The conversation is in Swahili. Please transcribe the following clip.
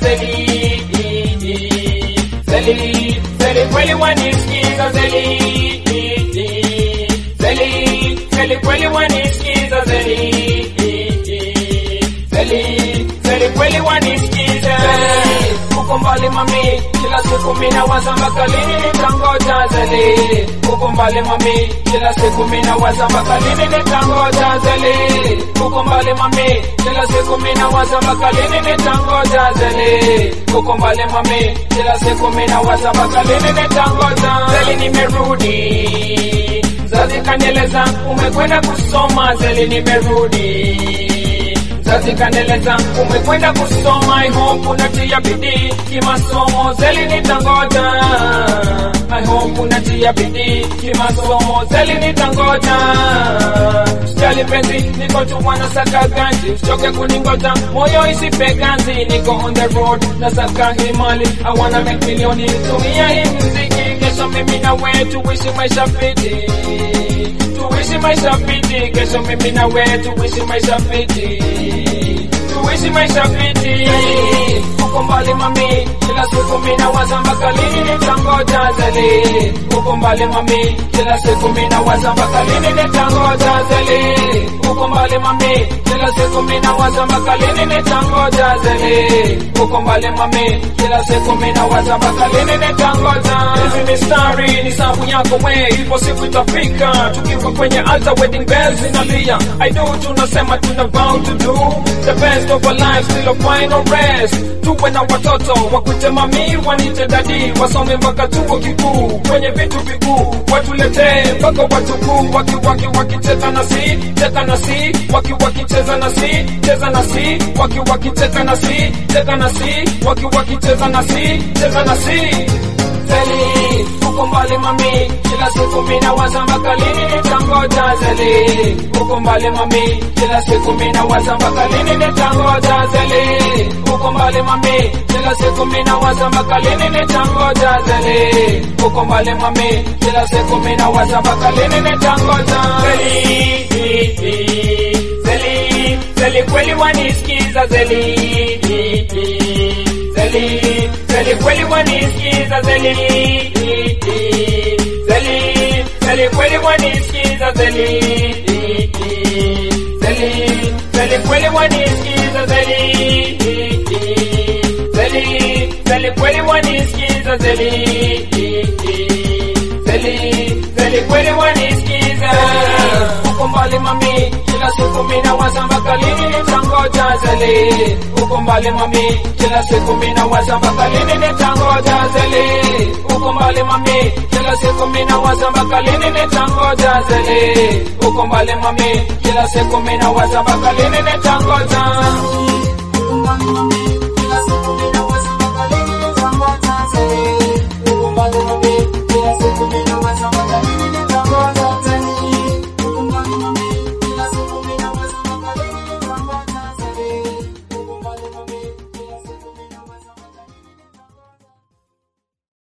zeli zeli zeli kweli wanisikiza zeli zeli zeli kweli wanisikiza zeli zeli zeli kweli wanisikiza uko mbali mami kila siku mina waza mpaka lini nitangoja zeli uko mbali mami kila siku mina waza mpaka lini nitangoja zeli uko mbali mami kila siku mina waza mpaka lini nitangoja zeli uko mbali mami kila siku mina waza mpaka lini nitangoja zeli nimerudi Zazi kanieleza umekwenda kusoma zeli nimerudi Zazi kanieleza umekwenda kusoma I hope unatia bidii kimasomo zeli nitangoja I hope unatia bidii kimasomo zeli nitangoja Sijali penzi niko tu mwana saka ganji usichoke kuningoja moyo isipe ganzi niko on the road na saka himali I wanna make milioni tumia hii mziki kesho mimi na wewe tuishi maisha fiti tuishi maisha fiti kesho mimi na wewe tuishi maisha fiti tuishi maisha fiti uko mbali mami kila siku mimi nawaza mpaka lini nitangoja zeli uko mbali mami kila siku mimi nawaza mpaka lini nitangoja zeli uko mbali mami kila siku mimi nawaza mpaka lini nitangoja zeli uko mbali mami kila siku mimi nawaza mpaka lini nitangoja hizi mistari ni sabu yako we ipo siku itafika tukiwa kwenye altar wedding bells zinalia I do tunasema tuna vow to do the best of our lives till a final rest tuwe na watoto wakute mami wanite dadi wasome mpaka chuo kikuu kwenye vitu vikuu watuletee mpaka watukuu waki waki wakicheza na si cheza na si waki wakicheza na si cheza na si waki wakicheza na si cheza na si waki wakicheza na si cheza na si zeli uko mbali mami kila siku mina waza mpaka lini nitangoja zeli uko mbali mami kila siku mina waza mpaka lini nitangoja zeli uko mbali mami kila siku mina waza mpaka lini nitangoja zeli uko mbali mami kila siku mina waza mpaka lini nitangoja zeli zeli zeli kweli wanisikiza zeli zeli zeli kweli wanisikiza zeli zeli zeli kweli wanisikiza zeli zeli zeli kweli wanisikiza zeli zeli zeli kweli wanisikiza zeli zeli zeli kweli wanisikiza uko mbali mami kila siku mina waza mpaka lini nitangoja zeli uko mbali mami kila siku mina waza mpaka lini nitangoja zeli uko mbali mami kila siku mina waza mpaka lini nitangoja zeli uko mbali mami kila siku mina waza mpaka lini nitangoja Thank you.